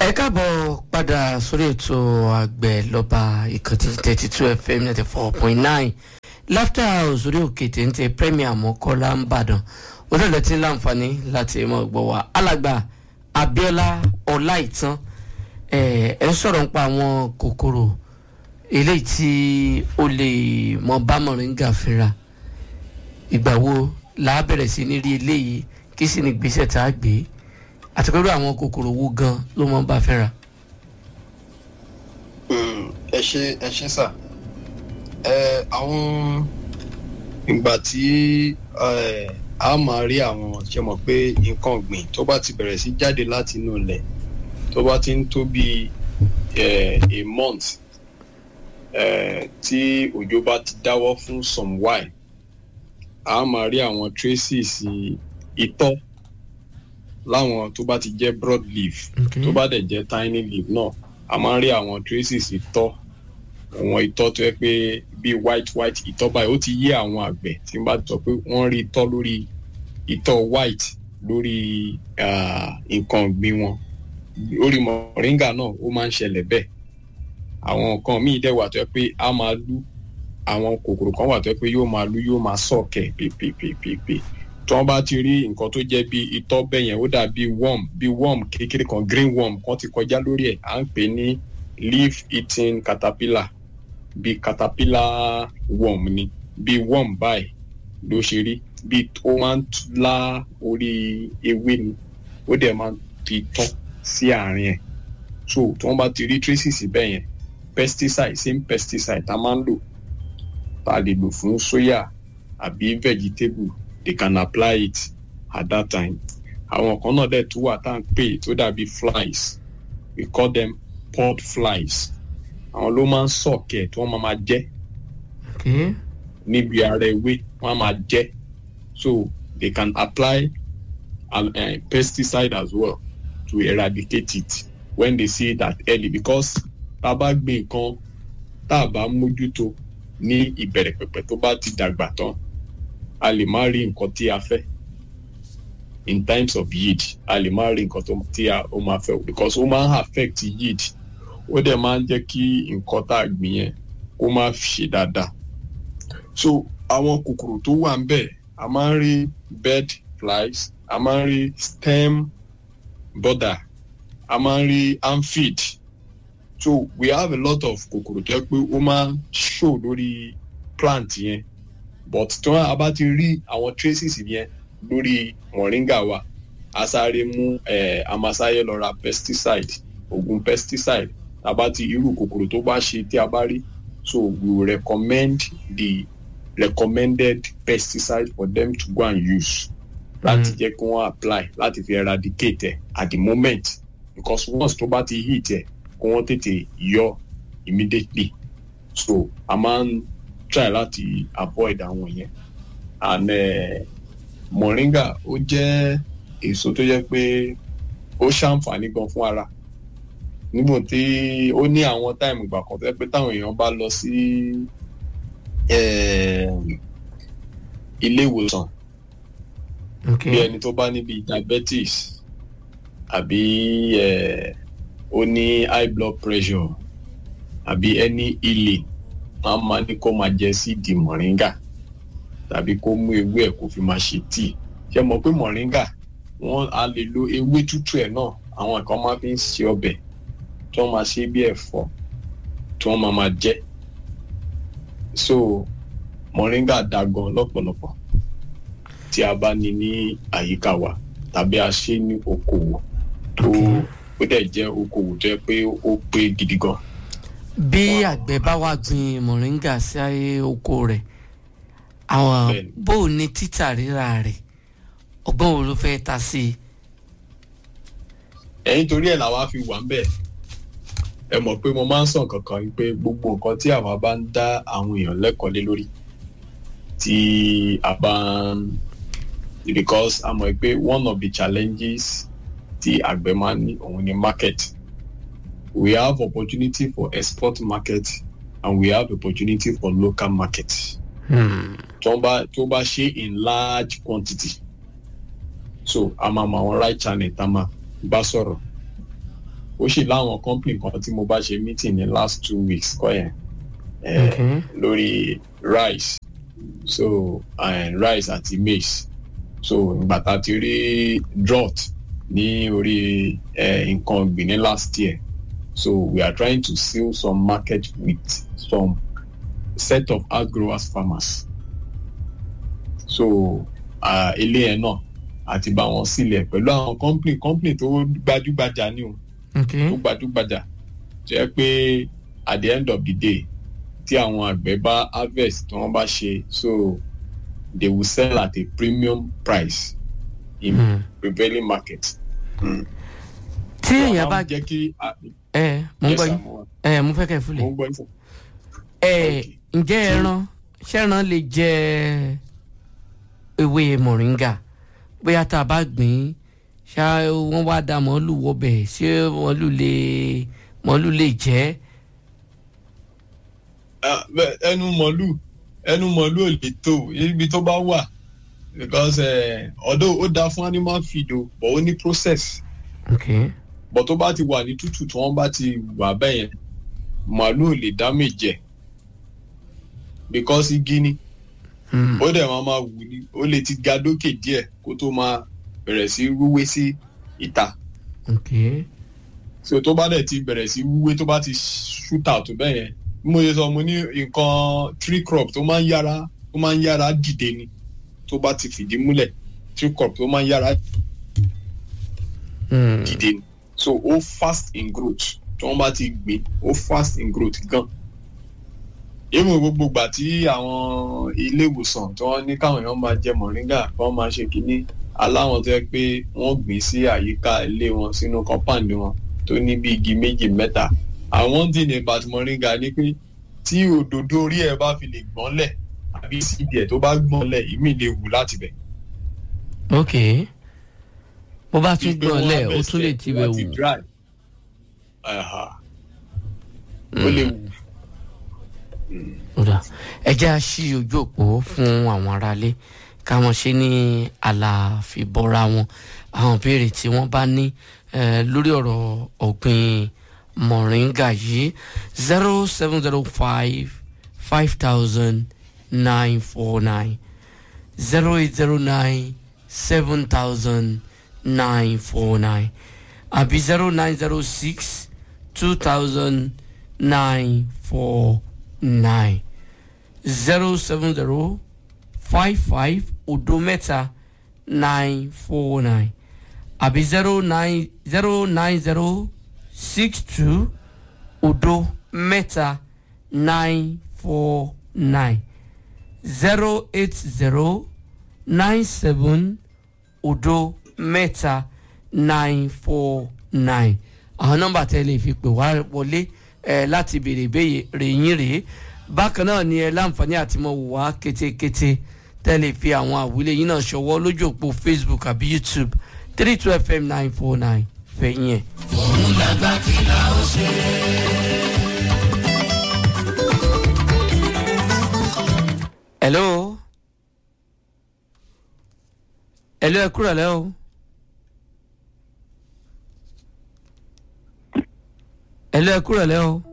ẹ káàbọ̀ padà sórí ètò àgbẹ̀ lọ́ba ìkànnì thirty two fm ninety four point nine laughter house orí òkè téńté premier mọ́kọ́lá ń bàdàn onílẹ̀ tí ń láǹfààní láti mọ̀ gbọ́ wa alàgbà abiola ọláìtàn ẹ ẹ ń sọ̀rọ̀ nípa àwọn kòkòrò eléyìí tí ó lè mọ bá mọ̀ríńgà fínra ìgbà wo là á bẹ̀rẹ̀ sí ní rí eléyìí kí sì ní gbèsè tá a gbé àti pẹ̀lú àwọn kòkòrò wo gan ló mọ̀ ń bá fínra. ẹ ṣe ẹ ṣe sà ẹ àwọn ìgbà tí ẹ, a máa rí àwọn ṣe mọ̀ pé nǹkan ọ̀gbìn tó bá ti bẹ̀rẹ̀ sí jáde láti inú ilẹ̀ tó bá ti ń tó bí ẹ, a month ẹ, tí òjò bá ti dáwọ́ fún some while a máa rí àwọn traces itọ́ láwọn tó bá ti jẹ́ broad leaf Okay. tó bá dẹ̀ jẹ́ tiny leaf náà a máa ń rí àwọn traces itọ́ àwọn itọ́ tó yẹ pé bíi white white itọ́ báyìí ó ti yé àwọn àgbẹ̀ tí n bá sọ pé wọ́n rí itọ́ lórí itọ́ white lórí ah, nǹkan ọ̀gbìn wọn lórí mọ̀ríngà náà ó máa ń ṣẹlẹ̀ bẹ́ẹ̀ àwọn nǹkan míì dẹ̀ wà tó yẹ pé a máa lú àwọn kòkòrò kan wà tó yẹ pé yóò máa lú yóò máa sọ̀kẹ̀ pèpèpèpè tí wọ́n bá ti rí nǹkan tó jẹ́ bíi itọ́ bẹ́ẹ̀ yẹn ó dà bíi worm bíi worm kékeré kan green worm kan ti kọjá lórí ẹ̀ à ń pè ní leaf eating caterpillar bíi caterpillar worm ni bíi worm báyìí ló ṣe rí bíi ó máa ń tú- lá orí ewé ni ó dẹ̀ máa ń fi tán sí àárín ẹ̀ so tí wọ́n bá ti rí traces bẹ́ẹ̀ yẹn pesticide same pesticide tá a máa ń lò tá a lè lò fún soya àbí vegetable they can apply it at that time àwọn kan náà dẹ̀ tún wà tá à ń pè tó dàbí flies we call them pod flies àwọn ló máa ń sọ̀kẹ̀ tí wọ́n máa máa jẹ́ Okay. níbi ara ewé wọ́n á máa jẹ́ so they can apply a uh, pesticide as well to eradicate it when they see that early because tá a bá gbin nǹkan tá a bá mójútó ní ìbẹ̀rẹ̀ pẹ̀pẹ̀ tó bá ti dàgbà tán a lè má rí nǹkan tí a fẹ́ in times of yield a lè má rí nǹkan tó- tí a ó máa fẹ́ because ó máa ń affect yield ó dẹ̀ máa ń jẹ́ kí nǹkan tá a gbìn yẹn kó má ṣe dáadáa so àwọn kòkòrò tó wà ń bẹ̀ a máa ń rí bed flies a máa ń rí stem border a máa ń rí amphid so we have a lot of kòkòrò tó yẹ pé ó máa ń show lórí plant yẹn but tí wọn a bá ti rí àwọn traces yẹn lórí moringa wa a sáré mú eh, amasáyé lọ ra pesticide oògùn pesticide a bá ti irú kòkòrò tó bá ṣe tí a bá rí so we will recommend the recommended pesticide for them to go and use láti jẹ́ kí wọ́n apply láti fi eradicate ẹ̀ at the moment because once tó bá ti hit ẹ̀ kí wọ́n tètè yọ immediately so a máa ń try láti avoid àwọn yẹn and uh, moringa ó jẹ́ èso tó jẹ́ pé ó ṣàǹfààní gan fún ara nígbà tí ó ní àwọn táìmù ìgbà kan tó jẹ́ pé táwọn èèyàn bá lọ sí eh, ilé ìwòsàn bí Okay. ẹni tó bá níbi diabetes àbí eh, ó ní high blood pressure àbí any healing máa ma ní kó máa jẹ síìdì mọ̀ríngà tàbí kó mú ewé ẹ̀ kó fi máa ṣe tíì ṣe mọ̀ pé mọ̀ríngà wọ́n a lè lo ewé tútù ẹ̀ náà àwọn nǹkan máa fi ń ṣe ọbẹ̀ tí wọ́n máa ṣe bí ẹ̀fọ́ tí wọ́n máa máa jẹ so mọ̀ríngà da gan lọ́pọ̀lọpọ̀ tí a bá ní ní àyíká wa tàbí a ṣe ní okòwò tó ó dẹ̀ jẹ́ okòwò tó yẹ pé ó pé gidi gan. bí àgbẹ̀ bá wá gbin mọ̀ríńgà sí ayé oko rẹ̀ àwọn Bẹ́ẹ̀ni. bó o ní títà rírà rẹ̀ ọgbọ́n wo ló fẹ́ ta sí i. ẹ̀yin torí ẹ̀ làwa fi wà ń bẹ̀ ẹ mọ̀ pé mo máa ń sàn kankan yìí pé gbogbo nǹkan tí àwa bá ń dá àwọn èèyàn lẹ́kọ̀ọ́ lé lórí tí a bá ń because a mọ̀ pé one of the challenges tí àgbẹ̀ máa ń ní òun ni market we have opportunity for export market and we have opportunity for local market Hmm. tó bá tó bá ṣe in large quantity so a máa mọ àwọn right channel tá a máa bá sọ̀rọ̀ ó sì láwọn company kan tí mo bá ṣe meeting ní last two weeks kọ́ yẹn eh, Okay. lórí rice so and rice àti maize so ìgbà tá a ti rí drought ní orí eh, nǹkan ọ̀gbìn ní last year so we are trying to seal some market with some set of outgrowers farmers so uh, ilé yẹn náà àti bá wọn sílẹ̀ pẹ̀lú àwọn company company tó gbajúgbajà ní o okay tó gbajúgbajà tó yẹ pé at the end of the day tí àwọn àgbẹ̀ bá harvest tí wọ́n bá ṣe so they will sell at a premium price in Hmm. prevailing market. Mm. tí èèyàn bá jẹ́ kí ẹ mo ń Yes, gbọ́ sir, yín mo wà- ẹ mo fẹ́ kẹ́ ẹ mo fúlẹ̀ ń gbọ́ yín sir. ẹ Okay. ǹjẹ́ ẹran ṣẹ́ran lè jẹ ewé mọ̀ríngà bóyá tá a bá gbìn ín ṣá wọ́n wá da màálù wọbẹ̀ ṣé màálù lè màálù lè jẹ́ Ah, bẹ́ẹ̀, ẹnu mọ̀lú ẹnu mọ̀lú ò lè tó ibi tó bá wà because eh, although ó dáa fún animal feed o but ó ní process okay but tó bá ti wà ní tútù tí wọ́n bá ti wà bẹ́ẹ̀ yẹn màálù ò lè damage ẹ̀ because igi ni hmm. ó dẹ̀ máa máa wù ní ó lè ti ga dókè díẹ̀ kó tó máa bẹ̀rẹ̀ sí rúwé sí ìta okay so tó bá dẹ̀ ti bẹ̀rẹ̀ sí rúwé tó bá ti shoot out bẹ́ẹ̀ yẹn bí mo ṣe sọ mo ní nǹkan tree crop tó máa ń yára tó máa ń yára dìde ni tó bá ti fìdí múlẹ̀ tree crop tó máa ń yára hmm. dìde ni so ó fast in growth tí wọ́n bá ti gbìn ó fast in growth gan èmi gbogbo ìgbà tí àwọn ilé ìwòsàn tí wọ́n ní káwọn èèyàn máa jẹ mọ̀ríngà kí wọ́n máa ṣe kínní aláwọn tó yẹ pé wọ́n gbìn sí àyíká ilé wọn sínú compound wọn tó ní bí igi méjì mẹ́ta àwọn tí ní about mọ̀ríngà ni pé tí òdòdó orí ẹ̀ bá fi lè gbọ́nlẹ̀ àbí síbi ẹ̀ tó bá gbọ́nlẹ̀ ìmí lè wù láti bẹ̀. okay bó bá tún Wípé gbọ́n wọ́n lẹ̀ ó harvest tún lè ẹ̀ tibẹ̀ láti wù dry. Aha. ó lè wù. Ọ̀dà ẹ jẹ́ à ṣí ojú òpó fún àwọn aráalé káwọn ṣe ní àlàfíbọ́ra wọn àwọn ìbéèrè tí wọ́n bá ní eh, lórí ọ̀rọ̀ ọ̀gbìn mọ̀ríngà yìí zero seven zero five five thousand nine four nine zero eight zero nine seven thousand nine four nine àbí zero nine zero six two thousand nine four nine zero seven zero five five odo mẹ́ta nine four nine àbí zero nine zero nine zero six two odo mẹ́ta nine four nine zero eight zero nine seven odo mẹ́ta nine four nine àwọn nọ́mbà tẹ́ lè fi pè wá wọlé ẹ láti béèrè ìbéèrè yín rèé bákan náà ni ẹ láǹfààní àti mọ wò wá kétékété tẹ́ lè fi àwọn àwílé yín náà ṣọwọ́ lójú òpó facebook àbí youtube three two fm nine four nine fẹ̀yìn ẹ̀. hello hello ẹ kúrò lẹ́ o. hello ẹ kúrò lẹ́ o.